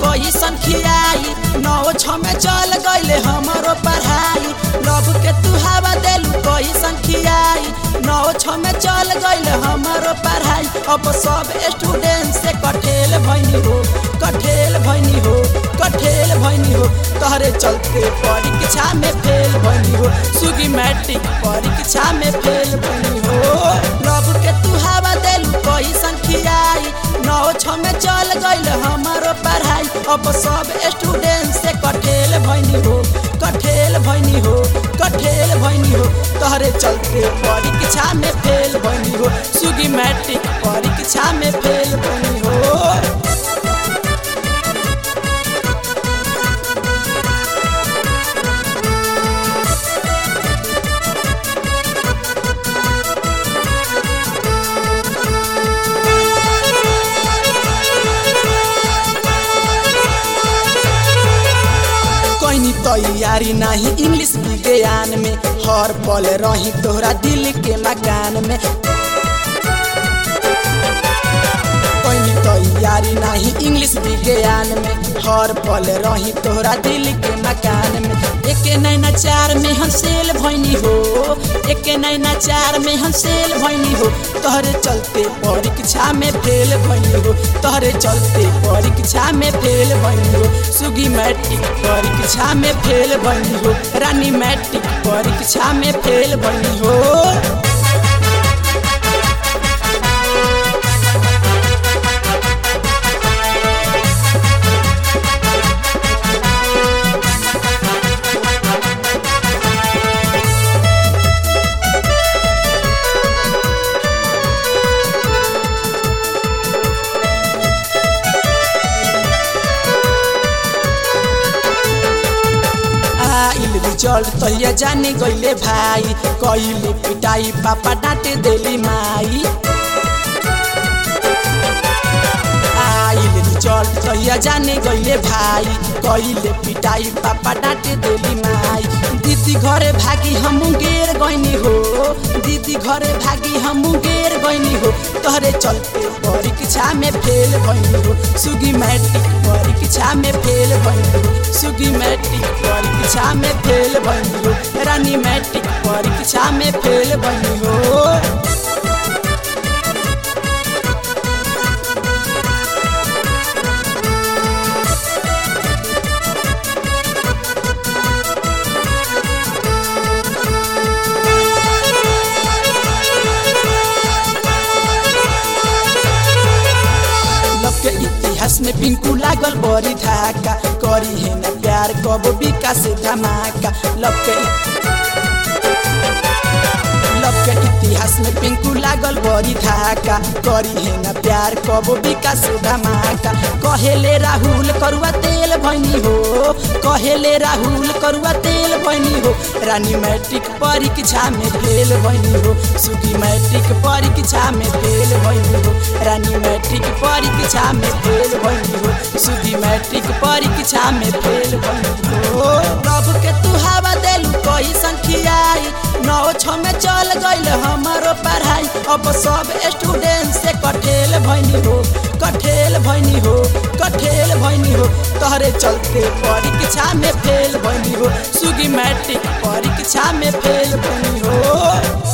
कैसन खियाई नौ छ में चल गईले हमारो पढ़ाई लव के तू हवा देलू कैसन खियाई नौ छ में चल गईले हमारो पढ़ाई अब सब स्टूडेंट से कठेल भैनी हो कठेल भैनी हो कठेल भैनी हो तहरे चलते परीक्षा में फेल भैनी हो सुगी मैट्रिक परीक्षा में फेल भैनी हो लव के तू हवा देलू कैसन खियाई नौ छ में चल गईल हमारो पढ़ाई अब सब स्टूडेंट से कठेल भैनी हो कठेल भैनी हो कठेल भैनी हो तहरे चलते परीक्षा में फेल भैनी हो सुगी मैट्रिक परीक्षा में फेल भैनी हो कैनी तैयारी नहीं इंग्लिश विज्ञान में हर पल रही तोहरा दिल के मकान में कैनी तैयारी नहीं इंग्लिश विज्ञान में हर पल रही तोहरा दिल के मकान में एक नैना चार में हंसेल भैनी हो एक नैना चार में हंसेल भैनी हो तोहरे चलते परीक्षा में फेल भैनी हो तोहरे चलते परीक्षा में फेल भैनी हो सुगी मैट्रिक परीक्षा में फेल भैनी हो रानी मैट्रिक परीक्षा में फेल भैनी हो आइल रिजल्ट तैया जाने गईले भाई कइले पिटाई पापा डांटे देली माई आइल रिजल्ट तैया जाने गईले भाई कइले पिटाई पापा डांटे देली माई दीदी घरे भागी हम गेर गईनी हो दीदी घरे भागी हम गेर गईनी हो तोहरे चलते परीक्षा में फेल भइनी हो सुगी मैट्रिक परीक्षा में फेल भइनी हो सुगी मैट्रिक परीक्षा में फेल भइनी हो रानी मैट्रिक परीक्षा में फेल भइनी हो लव के इतिहास में पिंकू लागल बड़ी धाका करी है न प्यार कब विकास धमाका लव के लव के इतिहास में पिंकू लागल बड़ी धाका करी है न प्यार कब विकास धमाका कहेले राहुल करुआ तेल भैनी हो कहेले राहुल करुआ तेल भैनी हो रानी मैट्रिक परीक्षा में फेल भैनी हो सुगी मैट्रिक परीक्षा में फेल भैनी हो रानी मैट्रिक परीक्षा में फेल भैनी हो सुगी मैट्रिक परीक्षा में फेल भैनी हो रब के तू हवा देलू कैसन खियाई नौ छ में चल गईल हमारो पढ़ाई अब सब स्टूडेंट से कठेल भैनी हो कठेल भैनी हो कठेल भैनी हो तोहरे चलते परीक्षा में फेल भैनी हो सुगी मैट्रिक परीक्षा में फेल भैनी हो